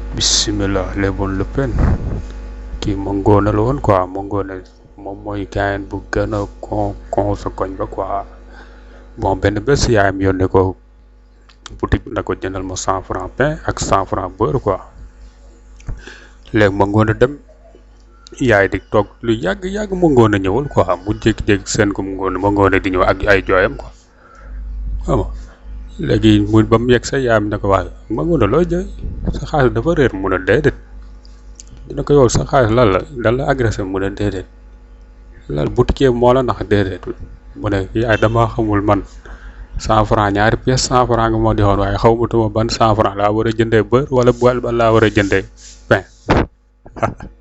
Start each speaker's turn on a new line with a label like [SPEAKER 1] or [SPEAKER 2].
[SPEAKER 1] bismillah lebon le pen kii ma ngoone la woon quoi ma ngoone moom mooy gaayen bu gën a con con sa koñ ba quoi bon benn bés yaayam yónnee ko boutique na ko jëndal ma cent franc pain ak cent franc beurre quoi léegi ma ngoone dem yaay di toog lu yàgg yàgg ma ngoone ñëwul quoi mu jékki-jékki seen ko mu ngoone ma ngoone di ñëw ak ay jooyam quoi xam nga léegi mu ba mu yegg sa yaayam ne ko waaye ma ngoone looy jooy sa xaalis dafa réer mu ne déedéet dina ko yow sa xaalis lan la dan la agressé mu ne déedéet lan boutique moo la nax déedéet mu ne yaay dama xamul man cent franc ñaari pièces cent franc nga moo di xoon waaye xaw ma tuma ban cent franc laa war a jëndee beurre wala boile ban laa war a jëndee pain